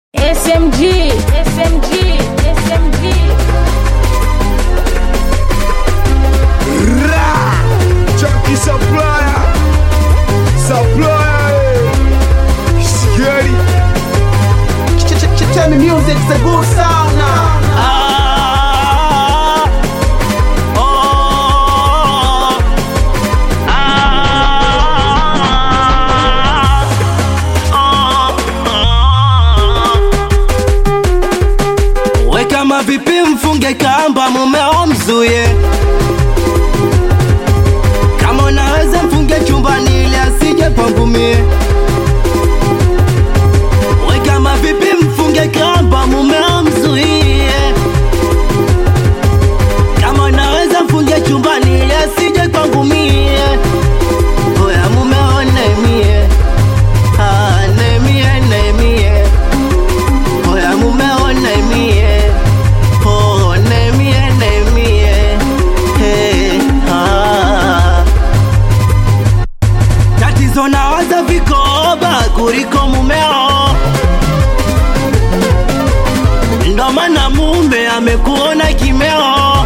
SMG, SMG, SMG. Ra! Chunky supplier! Supplier! eh. Scary! Tell me music's a good sound now. Ah, oh, ah, oh. We kama vipi mfunge kamba mumeo mzuye kama unaweza mfunge chumbani ili asije pangumie we kama vipi mfunge kamba mumeo mzuie kama unaweza mfunge chumbani ili asije pangumie oya mumeo nemie Ah, nemie nemie oya mumeo nemie Oh, nemie nemie hey, ah. tatizo nawaza vikoba kuliko mumeo ndo maana mume amekuona kimeo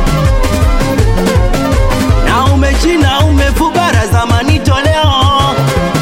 na umechina umefubara zamani toleo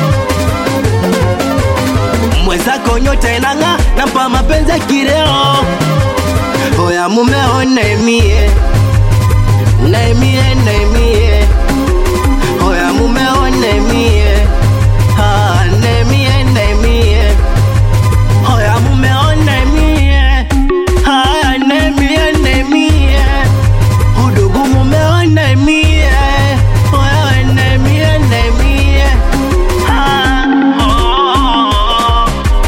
mwezako nyota inang'a nampa mapenzi ya kireo oya mumeo naimie naimie naimie oya mumeo naimie Ah, naimie naimie oya mumeo naimie haya naimie naimie udugu mumeo naimie oya naimie naimie Ah, oh.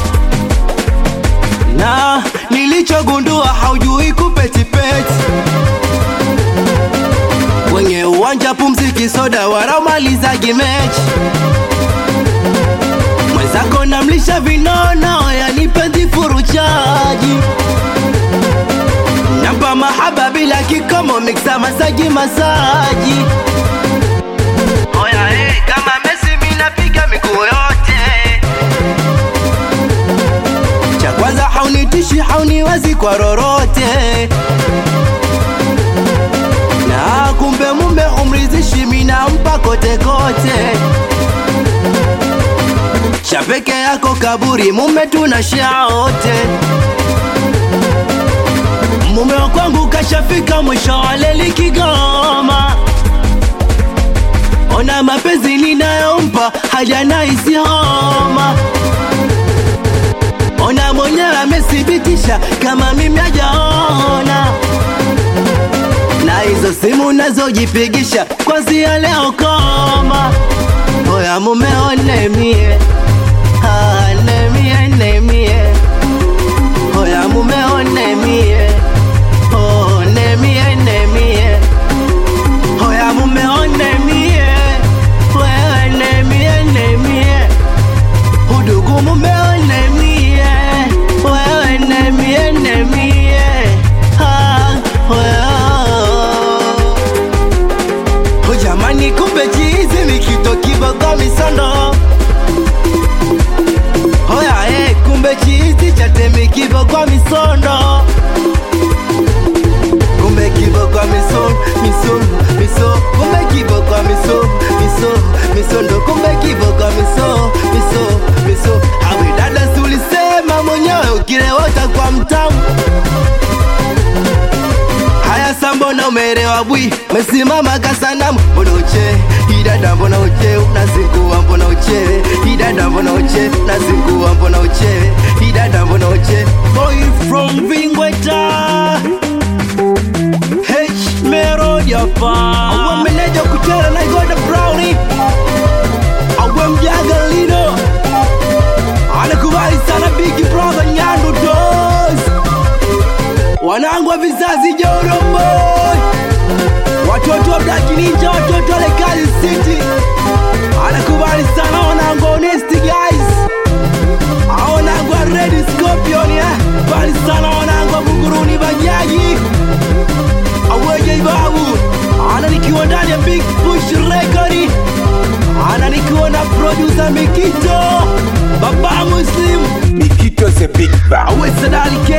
na nilichogundua haujui kupetipeti kwenye uwanja pumziki soda waraumalizagi mechi mwenzako namlisha vinono yanipenzi furuchaji nampa mahaba bila kikomo miksa masaji masaji oya hey, kama mesi minapiga miguu yote cha kwanza haunitishi hauniwezi kwa rorote na kumbe mume umrizishi minampa kote kote cha peke yako kaburi mume tuna shaote mume wa kwangu kashafika mwisho wa leli Kigoma ona mapenzi ninayompa hajana isi homa ona mwenyewe amethibitisha kama mimi hajaona na hizo simu nazojipigisha kwanzia leo koma oya mumeo nemie Ah, nemie nemie oya mumeo nemie Oh, nemie nemie oya mumeo nemie wewe nemie nemie udugu mumeo nemie wewe nemie nemie Ah, wewe. Oh, jamani kumbe chizi mikito kiboko misondo Oya eh, kumbe chizi chatemi kiboko misondo Kumbe kiboko misondo, misondo, miso Kumbe kiboko miso, miso, misondo Kumbe kiboko miso, miso, miso Hawe dada si ulisema mwenyewe ukilewota kwa mtamu haya sa mbona umerewa bwi mesimama kasanamu mbona uche idada mbona uche unazingua mbona uche idada mbona uche unazingua mbona uche idada mbona uche boy from vingweta h merodyapa awe meneja kutera na igoda browni awe mjaga lino anakubali sana big brother nyandu dos wanangu wa vizazi Joroboy, watoto wa Black Ninja, watoto wa Lekali City, anakubali sana wanangu wa Honest Guys, Hao wanangu wa Red Scorpion, eh, bali sana wanangu wa Buguruni Bajaji, aweje babu, ana nikiwa ndani ya Big Push Record, ana nikiwa na producer Mikito, baba Muslim, Mikito the the big bang awe sadali